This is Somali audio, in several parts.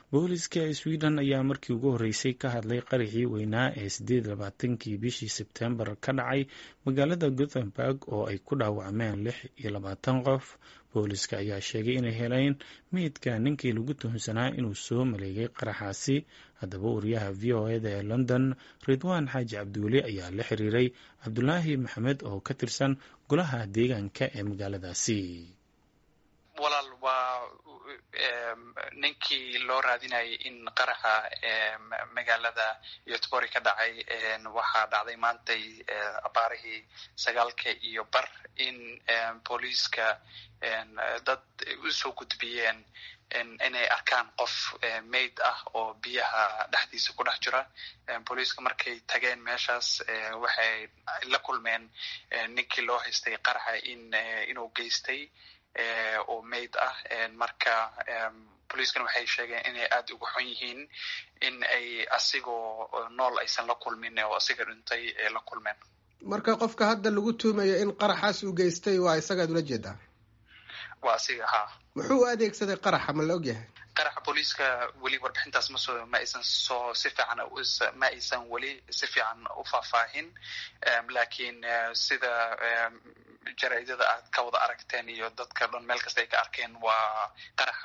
booliska sweden ayaa markii ugu horreysay ka hadlay qaraxii weynaa ee sideed labaatankii bishii sebtembar ka dhacay magaalada gothenburg oo ay ku dhaawacmeen lix iyo labaatan qof booliska ayaa sheegay inay heleen meydka ninkii lagu tuhunsanaa inuu soo maleegay qaraxaasi haddaba wariyaha v o eda ee london ridwaan xaaji cabdiweli ayaa la xiriiray cabdulaahi maxamed oo ka tirsan golaha deegaanka ee magaaladaasi walaal waa ninkii loo raadinayay in qaraxa magaalada yotbori ka dhacay waxaa dhacday maantay abaarihii sagaalka iyo bar in booliiska dad usoo gudbiyeen inay arkaan qof mayd ah oo biyaha dhexdiisa ku dhex jira booliiska markay tageen meeshaas waxay la kulmeen ninkii loo haystay qaraxa in inuu geystay oo mayd ah marka booliiskana waxay sheegeen inay aada uga xun yihiin in ay asigoo nool aysan la kulmin oo asiga dhintay ay la kulmeen marka qofka hadda lagu tuumayo in qaraxaas uu geystay waa isagaad ula jeedaa waa asiga haa muxuu u adeegsaday qaraxa ma la ogyahay qaraxa booliiska weli warbixintaas masoo ma aysan soo si fiican ma aysan weli si fiican u faahfaahin laakiin sida jaraidada aad ka wada aragteen iyo dadka dhan meel kasta ay ka arkeen waa qarax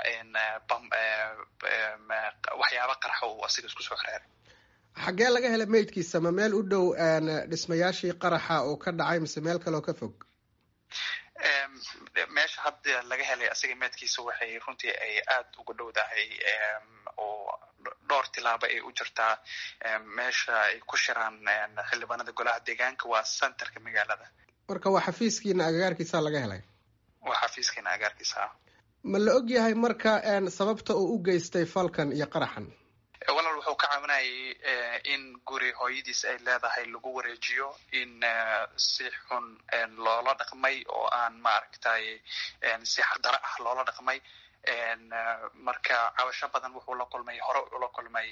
waxyaaba qaraxa uu asiga isku soo xereeray xaggee laga helay meydkiisa ma meel u dhow dhismayaashii qaraxa oo ka dhacay mise meel kaleoo ka fog meesha hadda laga helay asiga meedkiisa waxay runtii ay aada uga dhowdahay oo dhowr tilaabo ay u jirtaa meesha ay ku shiraan xildhibaanada golaha deegaanka waa centerka magaalada marka waa xafiiskiina agagaarkiisa laga helay waa xafiiskiina agagaarkiisa ma la og yahay marka sababta uu u geystay falkan iyo qaraxan walaal wuxuu ka caawinayay in guri hooyadiis ay leedahay lagu wareejiyo in si xun loola dhaqmay oo aan maaragtay si xardaro ah loola dhaqmay marka cabasho badan wuxuu la kulmay hore ula kulmay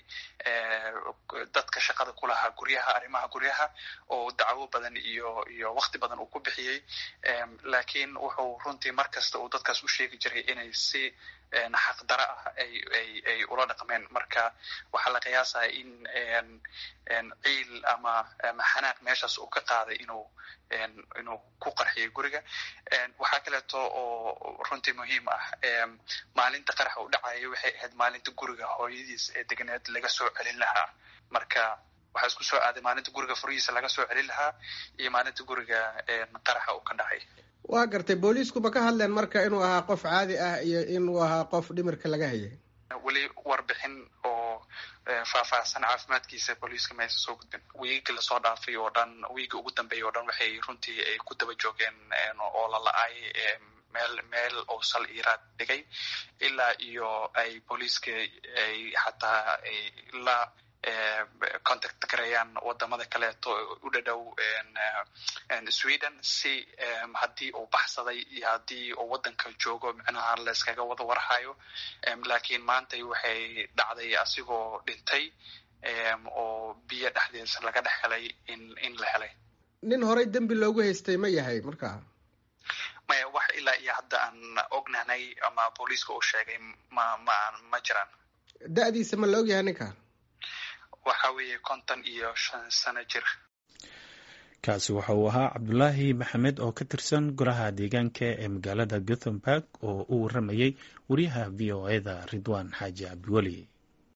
dadka shaqada ku lahaa guryaha arrimaha guryaha oo dacwo badan iyo iyo wakti badan uu ku bixiyey laakiin wuxuu runtii mar kasta uu dadkaas u sheegi jiray inay si xaqdaro ah ay ay ay ula dhaqmeen marka waxaa la qiyaasaya in ciil ama ama xanaaq meeshaas uu ka qaaday inuu inuu ku qarxiyay guriga waxaa kaleeto oo runtii muhiim ah maalinta qaraxa u dhacaya waxay ahayd maalinta guriga hooyadiis ee deganeed laga soo celin lahaa marka waxaa isku soo aaday maalinta guriga furihiisa laga soo celin lahaa iyo maalinta guriga qaraxa uu ka dhacay waa gartay booliisku ma ka hadleen marka inuu ahaa qof caadi ah iyo inuu ahaa qof dhimirka laga hayay weli warbixin oo faahfaahsan caafimaadkiisa booliiska ma aysan soo gudbin wiigii lasoo dhaafay oo dhan wiigii ugu dambeeyay oo dhan waxay runtii ay ku daba joogeen oo la la-ay meel meel oo sal iiraad dhigay ilaa iyo ay booliiska ay xataa ay la contact gareeyaan wadamada kaleeto u dhadhow sweden si haddii uu baxsaday iyo haddii uu waddanka joogo micnaha layskaga wada warhayo laakiin maanta waxay dhacday asigoo dhintay oo biyo dhexdeesa laga dhex helay in in la helay nin horey dembi loogu haystay ma yahay marka maya wax ilaa iyo hadda aan ognahnay ama booliiska uu sheegay ma ma ma jiraan da-diisa ma la ogyahay ninka waxa weeye konton iyo shan sano jir kaasi waxa uu ahaa cabdulaahi maxamed oo ka tirsan golaha deegaanka ee magaalada gothenburg oo u waramayay wariyaha v o eda ridwaan xaaji cabdiweli